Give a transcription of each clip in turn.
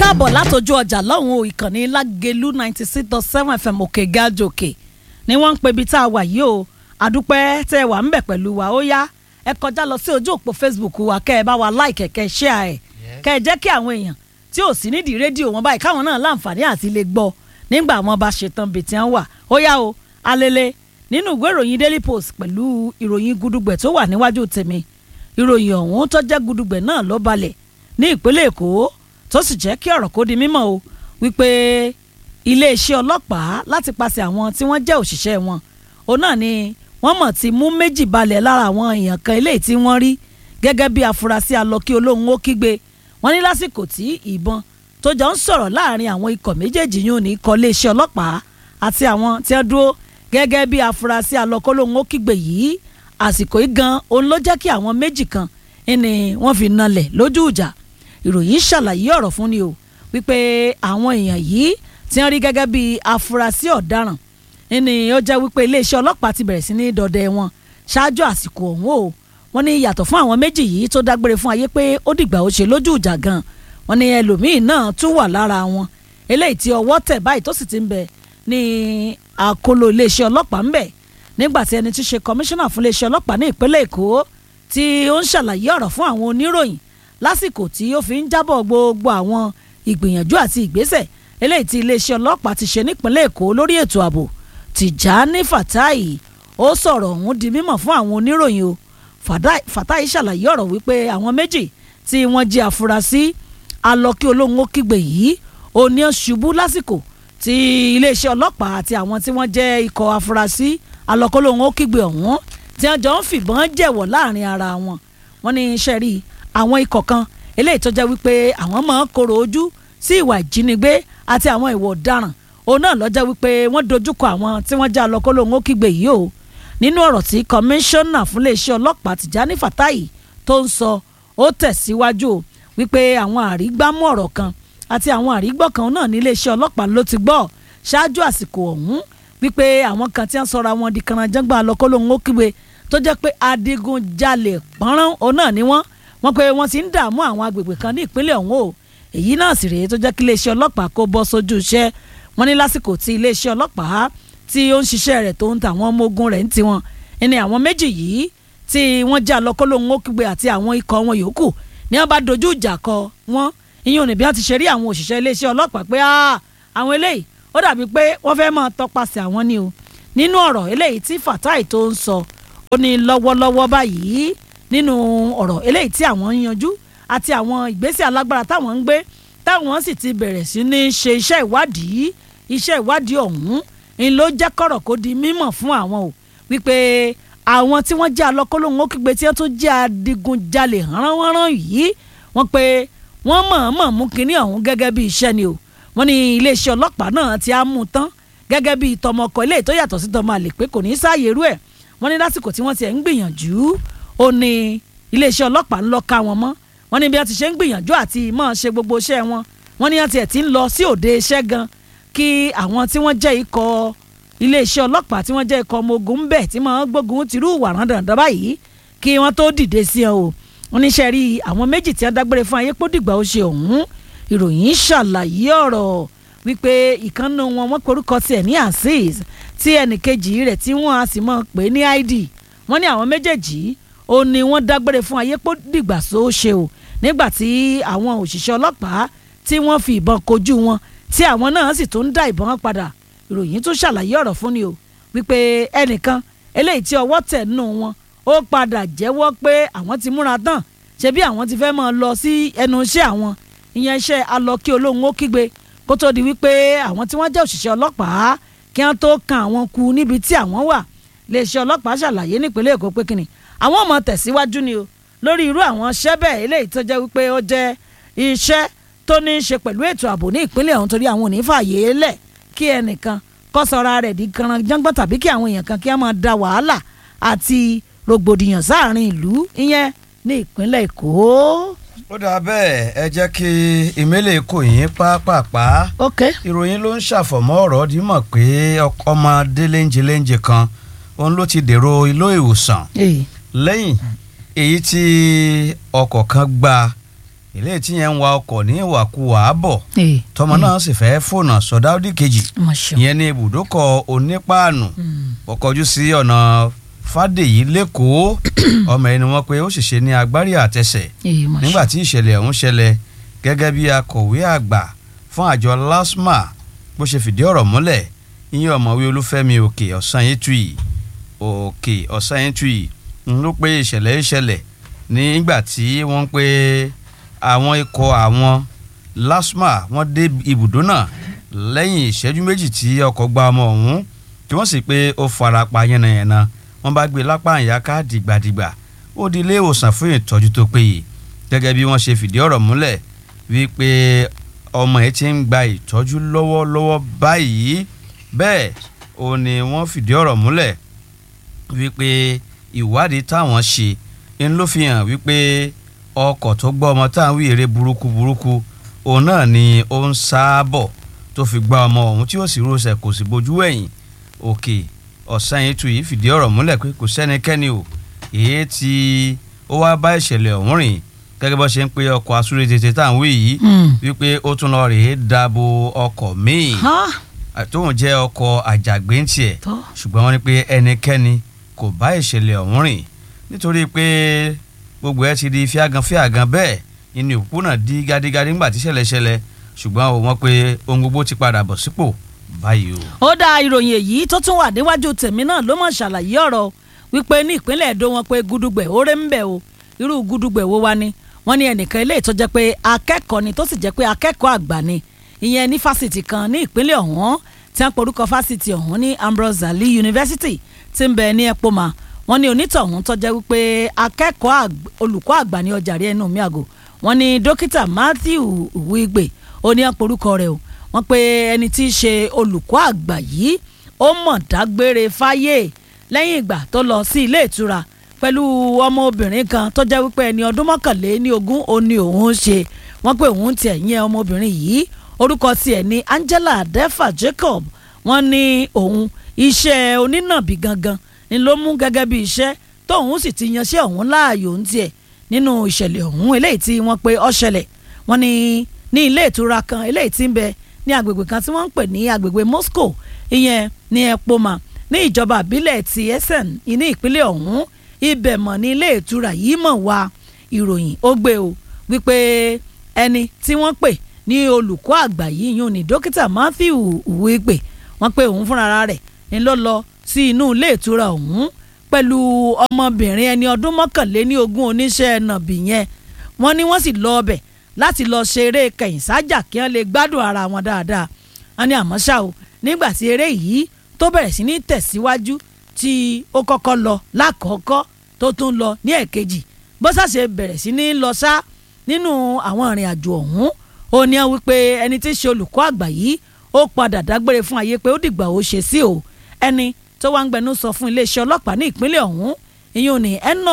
káàbọ̀ látọjú ọjà lọ́hùn-ún ìkànnì lágẹ̀lú ninety six dot seven fm òkè gájòkè ni wọ́n ń pe ibi tá a wà yìí o àdúpẹ́ tẹ́ ẹ wà ń bẹ̀ pẹ̀lú wa ó yá ẹ kọjá lọ sí ojú òpó facebook wa kẹ́ ẹ bá wa like kẹ́ ẹ share ẹ̀ kẹ́ ẹ jẹ́ kí àwọn èèyàn tí ò sí nídìí rédíò wọn báyìí káwọn náà láǹfààní àti lè gbọ́ nígbà wọn bá ṣetán bìtì wọn wà ó yá o alele nínú ìwé ìròyìn daily post pẹ̀lú ìròyìn gudugbẹ̀ tó wà níwájú tèmi ìròyìn ọ̀hún tó jẹ́ gudugbẹ̀ náà ló balẹ̀ ní ìpínlẹ̀ èkó tó sì jẹ́ kí ọ̀rọ̀ kó di mímọ̀ o wípé iléeṣẹ́ ọlọ́pàá láti pàṣẹ àwọn tí wọ́n jẹ́ òṣìṣẹ́ wọn òun náà ni wọ́n mọ̀ ti mú méjì balẹ̀ lára àwọn èèyàn kan eléyìí tí wọ́n rí gẹ́gẹ́ bí afurasí alọ́kí olóhùn ó kígbe wọ́n ní lásìkò tí ìbọn tó jọ ń sọ̀rọ̀ láàrin àwọn ikọ̀ méjèèjì yóò ní ikọ̀ iléeṣẹ́ ọlọ́pàá àti àwọn tí wọ́n dúró gẹ́gẹ́ bí afurasí alọ́kí olóhùn ó kígbe yìí àsìkò yìí gan òun ló jẹ́ kí àwọn méjì kan ni wọ́n fi nalẹ̀ lójú ìjà ìròyìn ṣàlàyé ọ̀rọ̀ fún ni o wípé àwọn èèyàn yìí ti ń rí gẹ́gẹ́ bí afurasí ọ̀daràn ní ó jẹ́ wípé iléeṣẹ́ ọlọ́pàá ti bẹ̀rẹ̀ sí ní dọdẹ wọn ṣáájú àsìkò ọ̀hún o wọ́n ní yàtọ̀ fún àwọn méjì yìí tó dágbére fún ayé pé ó dìgbà ó ṣe lójú ìjà gan wọ́n ní ẹlòmíín náà tún wà lára wọn eléyìí tí ọwọ́ tẹ̀ báyìí tó sì ti ń bẹ ní àkóló iléeṣẹ́ ọlọ́pàá ń bẹ nígbà tí ẹni tí ṣe kọmíṣánná fún iléeṣẹ́ ọlọ́pàá ní ìpínlẹ̀ èkó tí ó ń ṣàlàyé ọ̀rọ̀ fún àwọn oníròyìn lásìkò tí ó fi ń jábọ̀ gbogbo àwọn ìgbìyànjú àti ìgbésẹ̀ eléyìí tí iléeṣẹ́ ọlọ́pàá ti ṣe nípínlẹ̀ èkó lórí ètò ààbò Tìjání Fatai ó sọ̀rọ̀ ọ̀hún di mímọ̀ fún àwọn oníròyìn o Fatai ṣàlàyé ọ̀rọ̀ wípé àwọn méjì tí wọ́n jẹ́ afurasí alọ́kí olóhùn ó kígbe yìí ó ní ṣubú lásìkò tí iléeṣẹ́ ọlọ́pàá àti àwọn tí wọ́n jẹ́ ikọ̀ afurasí alọ́kí olóhùn ó kígbe ọ̀hún tí wọ́n jọ ń fìbọn jẹ̀wọ̀ láàrin ara wọn wọ́n ní iṣẹ́ rí àwọn ikọ̀ kan eléyìí tó jẹ́ wípé àwọn máa ń korò ojú sí ìwà ìjínigbé àti àwọn ìwà ọ̀daràn òun náà lọ́jọ́ wípé wọ́n dojúkọ àwọn tí wọ́n já lọ kólóhùn ó kígbe yìí o nínú ọ̀rọ̀ tí kọmíṣánná fún iléeṣẹ́ ọlọ́pàá Tìjání Fatai tó ń sọ ó tẹ̀síwájú wípé àwọn àrígbámú ọ̀rọ̀ kan àti àwọn àrígbọ́ kan náà ní iléeṣẹ́ ọlọ́pàá ló ti gbọ́ ṣáájú àsìkò ọ̀hún wípé àwọn kan tí wọ́n sọra wọn di kanajangba lọ kólóhùn ó kígbe tó jẹ́ pé adigunjalè pọ́nrán òun náà ni wọ́n wọ́n pé wọ́n ti ń dààmú àwọn agbègbè kan ní ìpínlẹ̀ ọ̀hún o èyí náà sì rèé tó jẹ́ kí iléeṣẹ́ ọlọ́pàá kó bọ́ sójú iṣẹ́ wọ́n ní lásìkò tí iléeṣẹ́ ọlọ́pàá tí ó ń ṣiṣẹ́ rẹ̀ tó ń ta àwọn ọmọ ogun rẹ̀ ń tiwọn ẹni àwọn méjì yìí tí wọ́n jẹ́ alọ́kọ́lóhun ó kígbe àti àwọn ikọ̀ wọn yòókù ní wọ́n bá dojú ìjà kọ wọ́n ìyẹn òní bí wọ́n ti ṣe rí àwọn òṣìṣẹ́ iléeṣẹ́ ọlọ́pàá pé àwọn eléyìí ó dàbí pé wọ́n fẹ́ máa tọpasẹ̀ àwọn ni o nínú ọ̀rọ̀ eléyìí tí Fatai tó ń sọ ó ní lọ́wọ́lọ́wọ́ báyìí nínú ọ̀rọ̀ eléyìí tí àwọn ń yanjú àti àwọn ìgbésẹ̀ alágbára táwọn ń gbé táwọn sì ti bẹ̀rẹ̀ sí ní ṣe iṣẹ́ ìwádìí iṣẹ́ ìwádìí ọ̀hún ń ló jẹ́ kọ̀rọ̀ kó di mímọ̀ fún àwọn o wípé àwọn tí wọ́n jẹ́ alọ́kọ́lóhùn ó kígbe tí wọ́n tún jẹ́ adigunjalè hánránhánrán yìí wọ́n pé wọ́n mọ̀ọ́mọ̀ mú kinní ọ̀hún gẹ́gẹ́ bí iṣẹ́ ni o wọ́n ní iléeṣẹ́ ọlọ́pàá náà ti á mú tán gẹ́gẹ́ bí tọmọkọ ilé tó yàtọ̀ sí tọmọ àlè pé kò ní í sáàyè irú ẹ̀ wọ́n ní lásìkò tí wọ́n ti ẹ̀ ń gbìyànjú ó ní iléeṣẹ́ ọlọ́pàá ń lọ ká wọn mọ́ wọ́n ní bí wọ́n ti ṣe ń gbìyànjú àti máa ṣe gbogbo iṣẹ́ wọn wọ́n ní wọ́n ti ẹ̀ ti ń lọ sí òde iṣẹ́ gan kí àwọn tí wọ́n jẹ́ ikọ̀ iléeṣẹ́ ọlọ́pàá tí wọ́n jẹ́ ikọ̀ ọmọ ogun ń bẹ̀ tí wọ́n gbógun tìrú wàrán dandan báyìí kí wọ́n tó dìde sí ẹ o wọ́n ní sẹ́rí àwọn méjì tí wọ́n dágbére fún ayé pódìgbà ó ṣe ọ̀hún ìròyìn ṣàlàyé ọ̀rọ̀ wípé ìkànnì wọn wọ́n porúkọ tiẹ̀ ní azeez tí ẹnìkejì rẹ̀ tí wọ́n á sì mọ̀ pé ní id wọ́n ní àwọn méjèèjì ó ní wọ́n dágbére fún ayé pódìgbà tó ṣe o nígbà tí àwọn òṣìṣẹ́ ọlọ́pàá tí wọ́n fi ìbọn kojú wọn tí àwọn náà sì tún ń dá ìbọn padà ìròyìn tún ṣàlàyé ọ̀rọ̀ fún ni o wípé ẹnìkan eléyìí tí ọwọ́ tẹ̀ nù wọn ó padà jẹ́wọ́ pé àwọn ti múra tán ṣe bí àwọn ti fẹ́ máa lọ sí ẹnu iṣẹ́ àwọn ìyẹn iṣẹ́ alọ́kí olóhùn ó kígbe kó tó di wípé àwọn tí wọ́n jẹ́ òṣìṣẹ́ ọlọ́pàá kí wọ́n tó kan àwọn kú níbi tí àwọn wà iléeṣẹ́ ọlọ́pàá ṣàlàyé nípínlẹ̀ èkó pé kínni àwọn ọmọ tẹ̀síwájú ni o lórí irú àwọn iṣẹ́ bẹ́ẹ̀ eléyìí tó jẹ́ wípé ó jẹ́ iṣẹ́ tó ní í ṣe pẹ̀lú ètò ààbò ní ìpínlẹ̀ ọ̀hún torí àwọn ò ní fààyè lẹ̀ kí ẹnìkan kó sọra rẹ̀ di kanran jọ́ngbọ́n tàbí kí àwọn èèyàn kan kí wọ́n máa da wàhálà àti rògbòdìyàn sáàrin ìlú ìyẹn ní ìpínlẹ̀ èkó. ó dáa bẹ́ẹ̀ ẹ jẹ́ kí ìmẹ́lẹ̀ kò yín pápápá ok ìròyìn ló ń ṣàfọ̀mọ́ ọ̀rọ̀ dímọ̀ pé ọmọdé léńjeléńje kan òun ló ti dèrò ilé ìwòsàn èyí lẹ́yìn èyí tí ọkọ̀ kan gba eléyìí tí yẹn ń wa ọkọ̀ ní ìwàkuwà bọ̀ ee tọmọ náà sì fẹ́ fònà sọdá òdì kejì mo ṣeun ìyẹn ní ibùdókọ̀ onípaànù Mm. ó kọjú sí ọ̀nà fàdèyí lẹ́kọ̀ọ́ ọmọ ẹni wọn pé ó ṣèṣe ní agbárí àtẹsẹ̀ ee mo nígbà ṣeun tí ìṣẹ̀lẹ̀ ọ̀hún ṣẹlẹ̀ gẹ́gẹ́ bí akọ̀wé àgbà fún àjọ LASTMA bó ṣe fìdí ọ̀rọ̀ múlẹ̀ ìyẹn ọ̀mọ̀wé olúfẹ́mi òkè ọ̀sányétúì òkè ọ̀sányétúì ń ló pé ìṣẹ̀lẹ̀ ìṣẹ̀lẹ̀ nígbà tí wọ́n ń pé àwọn ikọ̀ àwọn LASTMA wọ́n dé ibùdó náà lẹ́yìn ìṣẹ́jú méjì tí ọkọ̀ gba ọmọ ọ̀hún tí wọ́n sì pé ó fara pa yánnayànna wọ́n bá gbé lápá ìyáká dìgbàdìgbà ó di ilé ìwòsàn fún ìtọ́jú tó péye gẹ́gẹ́ bí wọ́n ṣe fìdí ọ̀rọ̀ múlẹ̀ wípé ọmọ ẹ̀ ti ń gba ìtọ́jú lọ́wọ́lọ́wọ́ báyìí bẹ́ẹ̀ ó ní wọ́n fìdí ọ̀rọ̀ múlẹ̀ wípé ìwádìí táwọn ṣe ń ló fi hàn wípé ọkọ̀ tó gbọ́ ọmọ táwọn wí eré burúkú burúkú òun náà ni ó ń sáábọ̀ tó fi gba ọmọ ọ̀hún tí ó sì rọṣẹ̀ kò sì bójú ẹ̀yìn òkè ọ̀sán yìí tù yìí fìdí ọ̀rọ̀ múlẹ̀ pé kò sẹ́nikẹ́ni o èyí tí ó wá bá ìṣẹ̀lẹ̀ ọ̀hún rìn gẹ́gẹ́ bó ṣe ń pe ọkọ̀ asúré tètè tá à ń wí yìí Mm. wípé ó tún lọ rèé dabo ọkọ̀ míì ha tóun jẹ́ ọkọ̀ àjàgbé ń tiẹ̀ tó ṣùgbọ́n wọ́n ní pé ẹnikẹ́ni kò bá ìṣẹ̀lẹ̀ ọ̀hún rìn nítorí pé gbogbo ẹ ti di fíagan fíagan bẹ́ẹ̀ inú òpópónà di gádígádí ńgbà tí ṣẹlẹ̀ ṣẹlẹ̀ ṣùgbọ́n ó wọ́n pé ohun gbogbo ti padà bọ̀ sípò báyìí o. ó dá ìròyìn èyí tó tún wà níwájú tèmi náà ló mọ̀ ṣàlàyé ọ̀rọ̀ wípé ní ìpínlẹ̀ èdò wọn pé gudugbẹ̀ ó rẹ́ ń bẹ̀ o irú gudugbẹ̀ wo wá ni wọ́n ní ẹnìkan ilé tó jẹ́ pé akẹ́kọ̀ọ́ ni tó sì jẹ́ pé akẹ́kọ̀ọ́ àgbà ni ìyẹn ní fásitì kan ní ìpínlẹ̀ ọ̀hún tí wọ́n porúkọ fásitì ọ̀hún ní Ambrose Ali University tí ń bẹ ní Epoma wọ́n ní onítọ̀hún tó jẹ́ wípé akẹ́kọ̀ọ́ àgb- olùkọ́ àgbà ní ọjà rí ẹnu mi àgò wọ́n ní dókítà Matthew Wigbe ó ní àporúkọ rẹ̀ o wọ́n pe ẹni tí í ṣe olùkọ́ àgbà yìí ó mọ̀ dágbére fáyé lẹ́yìn ìgbà tó lọ sí ilé ìtura pẹ̀lú ọmọbìnrin kan tó jẹ́ wípé ẹni ọdún mọ́kànléní ogún ó ní òun ṣe wọ́n pé òun tiẹ̀ yẹn ọmọbìnrin yìí orúkọ tiẹ̀ ní Angela Defa Jacob wọ́n ní òun iṣẹ́ onínàbí gangan ni ló mú gẹ́gẹ́ bí iṣẹ́ tóun sì ti yanṣẹ́ òun láàyò ń tiẹ̀ nínú ìṣẹ̀lẹ̀ ọ̀hún eléyìí tí wọ́n pe ó ṣẹlẹ̀ wọ́n ní ní ilé ìtura kan eléyìí tí ń bẹ ní agbègbè kan tí wọ́n ń pè ní agbègbè Moscow ìyẹn ní Epoma ní ìjọba àbílẹ̀ ti Essen ní ìpínlẹ̀ ọ̀hún ibẹ̀ mọ̀ ní ilé ìtura yìí mọ̀ wá ìròyìn ó gbé o wípé ẹni tí wọ́n pè ní olùkọ́ àgbà yìí yún ní dókítà Matthew Uwegbe wọ́n pé òun fúnra rẹ̀ ni ló lọ sí inú ilé ìtura ọ̀hún pẹ̀lú ọmọbìnrin ẹni ọdún mọ́kànléní ogún oníṣẹ́ nàbì yẹn wọ́n ní wọ́n sì lọ ọbẹ̀ láti lọ ṣeré kẹ̀yìn sájà kí wọ́n lè gbádùn ara wọn dáadáa wọ́n ní àmọ́ ṣá o nígbà tí eré yìí tó bẹ̀rẹ̀ sí ní tẹ̀síwájú tí ó kọ́kọ́ lọ lákọ̀ọ́kọ́ tó tún lọ ní ẹ̀kejì bó ṣàṣe bẹ̀rẹ̀ sí ní lọ sá nínú àwọn ìrìn àjò ọ̀hún ó ní wípé ẹni tí í ṣe olùkọ́ àgbà yìí ó padà dágbére fún ayé pé ó dìgbà ó ṣe sí o ẹni tó wá ń gbẹnu sọ fún iléeṣẹ́ ọlọ́pàá ní ìpínlẹ̀ ọ̀hún ìyún ní ẹnà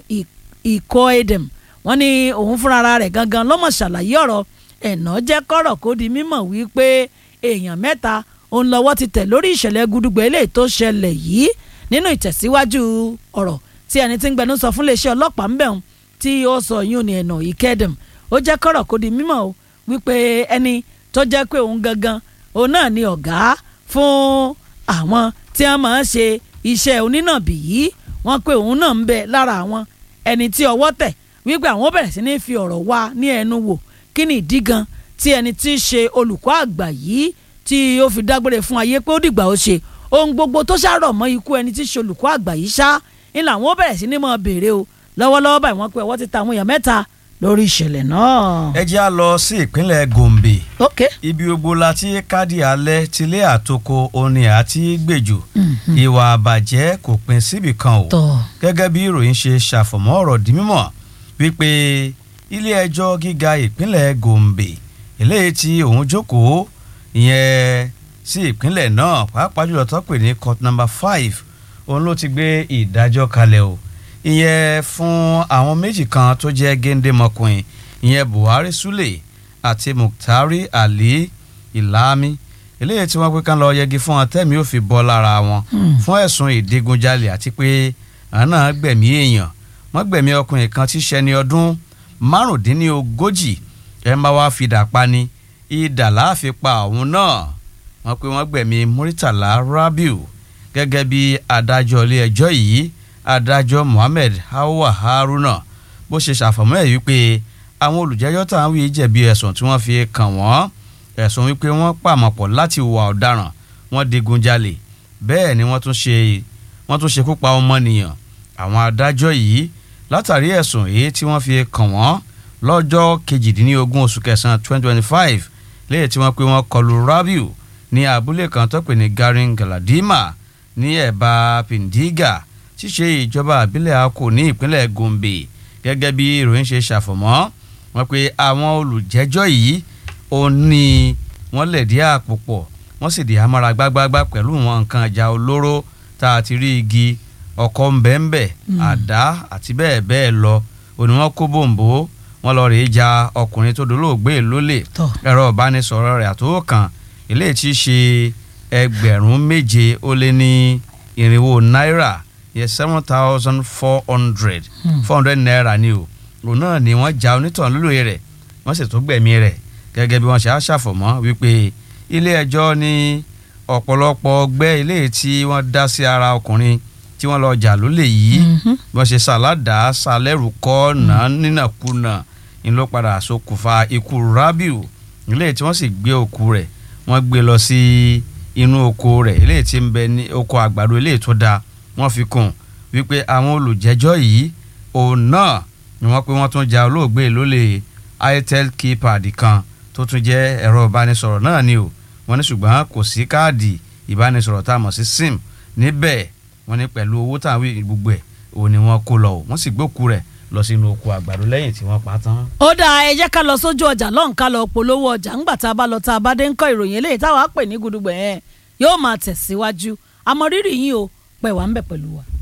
ìkọ́ edem wọ́n ní òun fúnra rẹ̀ gangan lọ́mọ̀ ṣàlàyé ọ̀rọ̀ ẹ̀nà jẹ́ kọ́rọ̀ kó di mímọ̀ wípé èèyàn mẹ́ta òun lọ́wọ́ ti tẹ̀ lórí ìṣẹ̀lẹ̀ gudugbẹ eléyìí tó ṣẹlẹ̀ yìí nínú ìtẹ̀síwájú ọ̀rọ̀ tí ẹni tí ń gbẹnu sọ fún iléeṣẹ́ ọlọ́pàá ń bẹ̀ ń tí ó sọ yún ní ẹ̀nà ìkẹ́dẹ̀m ó jẹ́ kọ́rọ̀ kó di mímọ̀ o wípé ẹni tó jẹ́ pé òun gangan òun náà ni ọ̀gá fún àwọn tí wọ́n máa ń ṣe iṣẹ́ onínàbì yìí wọ́n pé òun náà ń bẹ lára àwọn ẹni tí ọwọ́ tẹ̀ wípé àwọn bẹ̀rẹ̀ sí ní fi ọ̀rọ̀ wá ní ẹnu wò kí ni ìdí gan tí ẹni tí í ṣe olùkọ́ àgbà yìí tí ó fi dágbére fún ayé pé ó dìgbà ó ṣe ohun gbogbo tó ṣàrọ̀ mọ́ ikú ẹni tí í ṣe olùkọ́ àgbà yìí ṣá ń làwọn bẹ̀rẹ̀ sí ní mọ̀ béèrè o lọ́wọ́lọ́wọ́ báyìí wọ́n pé ọwọ́ ti ta àwọn èèyàn mẹ́ta lórí ìṣẹ̀lẹ̀ náà. ẹ jẹ́ á lọ sí ìpínlẹ̀ Gombe ok ibi gbogbo la ti káàdì alẹ́ tilé àtoko orin àti gbèjò ìwà àbàjẹ́ kò pin síbì kan o tọ́ gẹ́gẹ́ bí ìròyìn ṣe ṣàfọ̀mọ́ ọ̀rọ̀ di mímọ̀ wípé ilé ẹjọ́ gíga ìpínlẹ̀ Gombe eléyìí tí òun jókòó ìyẹn sí ìpínlẹ̀ náà pàápàá jùlọ tó pè ní court number five òun ló ti gbé ìdájọ́ kalẹ̀ o ìyẹn fún àwọn méjì kan tó jẹ́ géńdémọkùnrin ìyẹn Buhari Sule àti Muktari Ali Ilami eléyìí tí wọ́n pé kán lọ yẹgi fún wọn tẹ́mi ò fi bọ́ lára wọn fún ẹ̀sùn ìdigunjalè àti pé àwọn náà gbẹ̀mí èèyàn wọ́n gbẹ̀mí ọkùnrin kan tí ṣẹni ọdún márùndínlógójì ẹ̀ ń bá wá fìdá pa ni ìdà láàfin pa òun náà wọ́n pé wọ́n gbẹ̀mí Muritala Rabiu gẹ́gẹ́ bí adájọ́ ilé ẹjọ́ yìí adájọ́ Mohammed Hawa Haruna bó ṣe ṣàfọ̀mọ́ ẹ̀ wípé àwọn olùjẹ́jọ́ tá à ń wí jẹ̀bi ẹ̀sùn tí wọ́n fi kàn wọ́n ẹ̀sùn wípé wọ́n pàmọ̀pọ̀ láti hùwà ọ̀daràn wọ́n digunjalè bẹ́ẹ̀ ni wọ́n tún ṣe wọ́n tún ṣekú pa ọmọnìyàn àwọn adájọ́ yìí látàrí ẹ̀sùn èyí tí wọ́n fi kàn wọ́n lọ́jọ́ kejìdínlógún oṣù kẹsàn-án twenty twenty five léyìí tí wọ́n pé wọ́n kọlu Rabiu ní abúlé kan tó pè ní Garin Galadima ní ẹ̀bá Pindiga ṣíṣe ìjọba àbílẹ̀ Akko ní ìpínlẹ̀ Gombe gẹ́gẹ́ bí ìròyìn ṣe ṣàfọ̀mọ́ wọ́n pé àwọn olùjẹ́jọ́ yìí ó ní wọ́n lẹ̀dí àpò pọ̀ wọ́n sì di amára gbágbágbá pẹ̀lú wọn nǹkan ìjà olóró tá a ti rí igi ọkọ̀ ńbẹ́ńbẹ́ àdá àti bẹ́ẹ̀ bẹ́ẹ̀ lọ òní wọ́n kó bòǹbò wọ́n lọ rèé ja ọkùnrin tó dolóògbé lólè Tọ́. ẹ̀rọ ìbánisọ̀rọ̀ rẹ̀ àtòkàn eléyìí tí í ṣe ẹgbẹ̀rún méje ó lé ní irinwó náírà yẹ seven thousand four hundred four hundred naira ni o òun náà ni wọ́n ja onítàn lólóye rẹ̀ wọ́n sì tún gbẹ̀mí rẹ̀ gẹ́gẹ́ bí wọ́n ṣe á ṣàfọ̀mọ́ wípé ilé ẹjọ́ ní ọ̀pọ̀lọpọ̀ ọgbẹ́ ilé tí wọ́n dá sí ara ọkùnrin tí wọ́n lọ jà lólè yìí Mhm. bí wọ́n ṣe ṣàládàá ṣàlẹ́rù kọ́ náà nínàkúnà ń ló padà ṣokùnfà ikú Rabiu ilé tí wọ́n sì gbé òkú rẹ̀ wọ́n gbé lọ sí inú oko rẹ̀ ilé tí ń bẹ ní oko àgbàdo ilé tó dáa wọ́n fi kún wípé àwọn olùjẹ́jọ́ yìí òun náà ni wọ́n pé wọ́n tún ja olóògbé lólè itel keypad kan tó tún jẹ́ ẹ̀rọ ìbánisọ̀rọ̀ náà ni o wọ́n ní ṣùgbọ́n kò sí káàdì ìbánisọ̀rọ̀ tá a mọ̀ sí sim níbẹ̀ wọ́n ní pẹ̀lú owó tá a wí gbogbo ẹ̀ òun ni wọ́n kó lọ o wọ́n sì gbókù rẹ̀ lọ sínú oko àgbàdo lẹ́yìn tí wọ́n pa á tán. ó dáa ẹ jẹ́ ká lọ sójú ọjà lọ́hùn ká lọ polówó ọjà ńgbà tá a bá lọ tá a bá dé ń kọ́ ìròyìn eléyìí táwa pè ní gudugbẹ̀ yẹn yóò máa tẹ̀síwájú àmọ́ rírì yín o pẹ̀ wá ń bẹ̀ pẹ̀lú wa.